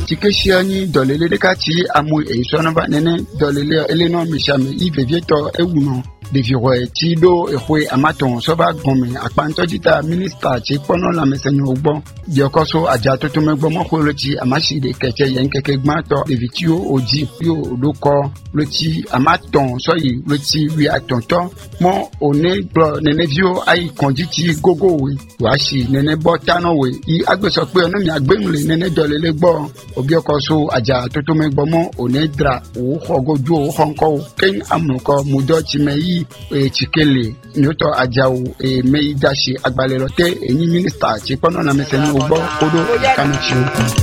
tí ké ṣe ní dọ̀lẹ́lẹ́ dẹ́ka tí amu èyí sọ́nà bá nẹ́nẹ́ dọ̀lẹ́lẹ́ eléná mìsàmì ìvèviétọ̀ ewùnà ɖeviwɔe tí ɖo exɔe amatɔn sɔba gɔmɛ akpantɔdzita minista tí kpɔnɔ lamɛsɛnyi wo gbɔ diɔkɔso adzatotomɛ gbɔ mɔxɔ lotsi amasi de kɛkɛ yɛn kɛkɛ gbãtɔ ɖevi tí wo odzi yó ɖo kɔ lotsi amatɔn sɔyi lotsi wi atɔntɔ mɔ one gblɔ neneviwo ayi kɔndzi tí gogo woe wòasi nene bɔ tanɔ woe yi agbesɔ kpe ɔne mi agbenu le nene dɔlele gbɔ obiɔkɔso adzatotomɛ gbɔ mɔ one dra wò xɔ godo wò xɔ ŋkɔ wo keŋ amukɔ mudɔ tsimɛ yi etsikele nyɔtɔ adzawo emeyi dasi agbalẽ lɔ te enyi minista tsi kpɔnɔ lãmesẽnuwo gbɔ woɖo kanutsiwo.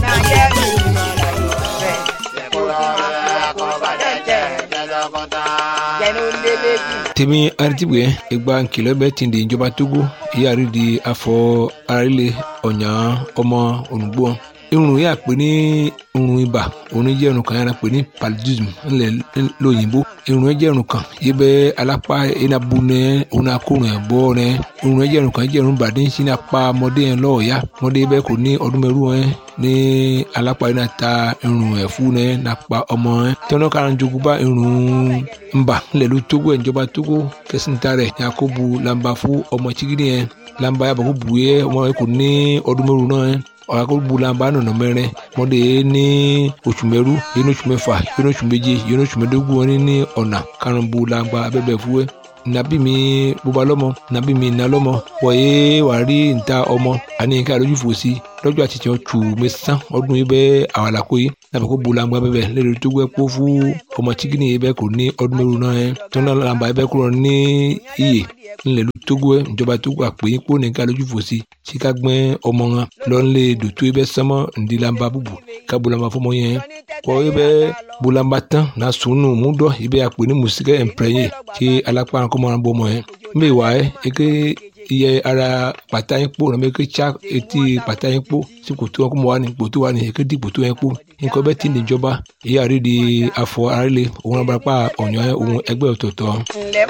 tèmi aritibue egba nkìlọ̀ bẹ́ẹ̀ ti di ìjọba togo ìyáàrí di afọ arílẹ̀ ọ̀nyà ọmọ ònùgbò irun yà pé ní irun ibà òun jẹ́ irun kan yàrá pé ní paludism ńlẹ̀ lóyìnbó irun jẹ́ irun kan yìí bẹ́ alápá enabu nẹ òun akórun ẹ̀ bọ́ nẹ irun jẹ́ irun kan jẹ́ irun bàdé ń sin apá ọmọdé yẹn lọ́ọ̀ọ́yá ọmọdé bẹ́ẹ̀ kò ní ọdún mẹ́rù ẹ̀ ní alápá yìí náà ta irun ẹ̀ fún nẹ nàpa ọmọ ẹ̀ tẹ́wọ́n kára ń jogún bá irun ńbà ńlẹ̀ ló tógó ẹ̀ ìjọba tógó kẹsìntà rẹ̀ yakubu lamba fún ọmọ chigidi yẹn lamba yàbọ̀ kó bu yẹ ọmọ yẹn kò ní ọdún mẹ́rù náà ẹ̀ ọ̀làkọ̀gbọ̀làmbà nọ̀nà mẹ́rin mọ́dé ní oṣù mẹ́rú yẹn oṣù mẹ́fà yẹn oṣù méje yẹn oṣù mẹ́dógún wọn ní ọ̀nà karùnbọ̀làmbà abẹ́bẹ̀ fúwẹ́ nàbí mi bóba lọ́mọ nàbí mi nà lọ́mọ wọ̀nyé wà rí níta ọmọ àní nǹkan àlójú fò sí lọ́jọ́ àtijọ́ tù mí sán ọdún yìí bẹ́ẹ̀ àwàlàkó yìí nàbẹ̀ kó bolangba bẹ́ẹ̀ lẹ́nu tó gbẹ́ kó fún ọmọ chikini yìí bẹ́ẹ̀ kò ní ọdún mẹ́rin náà yẹn tó náà làǹbà yìí bẹ́ẹ̀ kúrò ní iyè ńlẹ̀ ló tógó ẹ̀ ìjọba tógó àpè yín kó nìkan lójú fò sí síka gbẹ́ ọmọ wọn lọ́nlẹ̀ dòtó yìí bẹ́ẹ̀ sánmọ́ ǹdí làǹbà bùbù ká bolangba fọmọ yẹn kọ́ yìí bẹ́ẹ̀ bolangba tán náà sùnù múdọ̀ yìí bẹ́ẹ̀ àpè ní mùsíkẹ́ ẹ̀ǹpẹ̀rẹ̀yẹ kí alápá kọ́mọ́ bọ́ ọmọ yẹn mbẹ́ wà ẹ́ eke iye ara pàtà yín kpó nàbẹ ké tsa etí pàtà yín kpó sí kòtò wọn kó mọ wà ní kòtò wà ní ké di kòtò yẹn kpó nǹkan bẹ́ẹ̀ ti níjọba ìyá rí di afọ arílẹ̀ òun abúlé pa ọ̀nyọ́ òun ẹgbẹ́ ọ̀tọ̀ọ̀tọ̀.